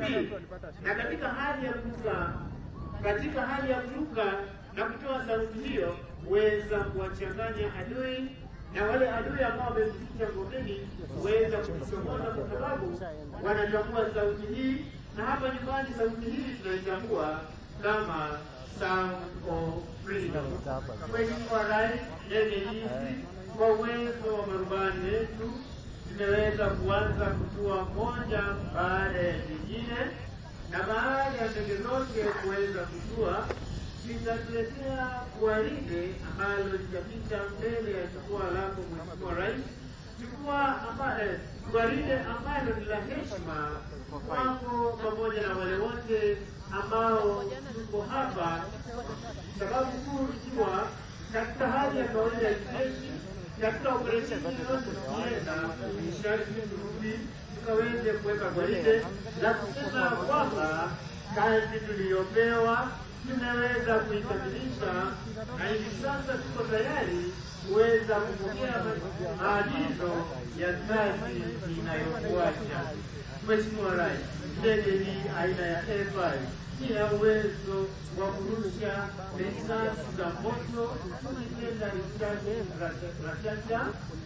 mbili. Na katika hali ya kuruka, katika hali ya kuruka na kutoa sauti hiyo, huweza kuwachanganya adui na wale adui ambao wamejificha ngomeni huweza kujichomoza kwa sababu wanatambua sauti hii, na hapa nyumbani sauti hii tunaitambua kama sound of freedom. Mheshimiwa Rais, ndege hizi kwa uwezo wa marubani wetu zimeweza kuanza kutua moja baada ya nyingine, na baada ya ndege zote kuweza kutua litatuletea gwaride ambalo litapita mbele ya jukwaa lako Mheshimiwa Rais, jukwaa ambayo gwaride ambalo ni la heshima kwako pamoja na wale wote ambao tuko hapa, sababu kuu ikiwa katika hali ya kawaida ya kijeshi, katika operesheni yoyote tukienda sharti turudi tukaweze kuweka gwaride la kusema kwamba kazi tuliyopewa tumeweza kuikamilisha na hivi sasa tuko tayari kuweza kupokea maagizo ya kazi inayofuata. Mheshimiwa Rais, ndege hii aina ya F5 ina uwezo wa kurusha risasi za moto, tukipenda risasi rashasha,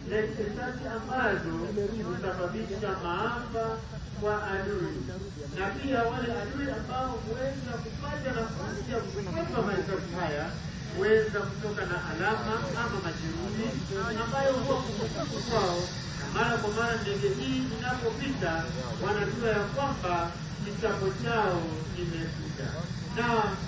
risasi ambazo husababisha maafa kwa adui, na pia wale adui ambao huweza kupata nafasi ya kukwepa marisasi haya huweza kutoka na alama ama majeruhi ambayo huwa kumbukumbu kwao, na mara kwa mara ndege hii inapopita wanajua ya kwamba kitambo chao kimefika. Na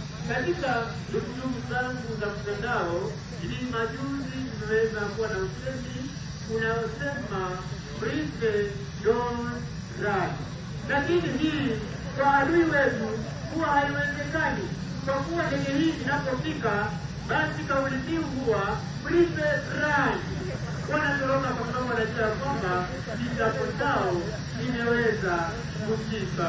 katika dukuduku zangu za mtandao hivi majuzi tumeweza kuwa na usemi unaosema breathe don't run, lakini hii kwa adui wetu huwa haiwezekani, kwa kuwa ndege hii inapofika basi kauli mbiu huwa breathe run. Wanatoroka kwa sababu wanajua ya kwamba kitambo chao kimeweza kufika.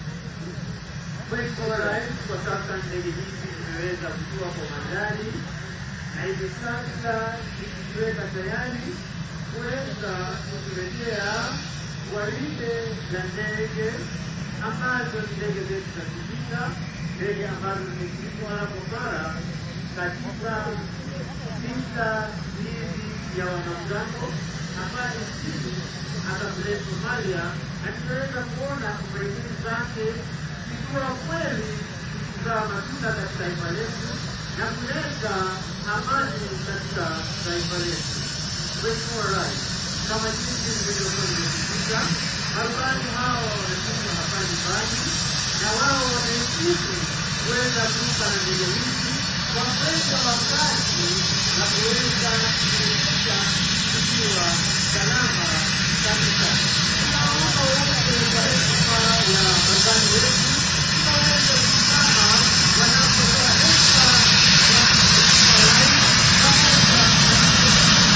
Mheshimiwa Rais, kwa sasa ndege hizi zimeweza kutua kwa magari na hivi sasa zikijiweka tayari kuweza kutuletea gwaride za ndege ambazo ni ndege zetu za kivita, ndege ambazo zimeshirikwa mara kwa mara katika vita hivi vya wanamgambo ambayo nchini hata vile Somalia, na tunaweza kuona operesheni zake zikiwa kweli zikizaa matunda katika taifa letu na kuleta amani katika taifa letu. Mheshimiwa Rais, kama jinsi nilivyokuwa nimesisitiza, marubani hao wamefika hapa nyumbani na wao wamehitimu kuweza kuruka na ndege hizi kwa kwenda wakati na kuweza kufikisha tukiwa salama kabisa. Tunaomba wote kwa heshima ya marubani wetu tunaweza kusimama wanapotoa heshima ya Mheshimiwa Rais pamoja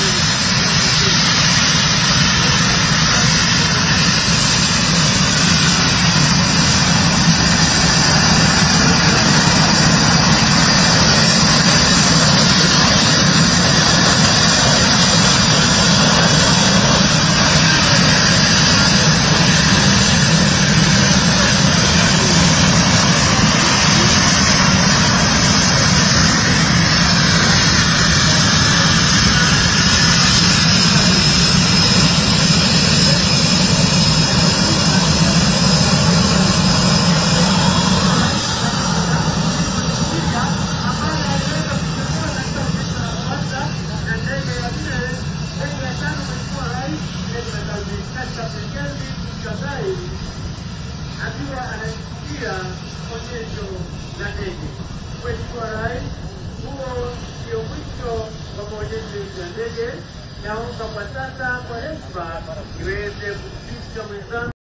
akiwa anaisikia onyesho la ndege. Mheshimiwa Rais, huo ndio mwisho wa maonyesho ya ndege. Naomba kwa sasa kwa heshima niweze kumpisha mwenzangu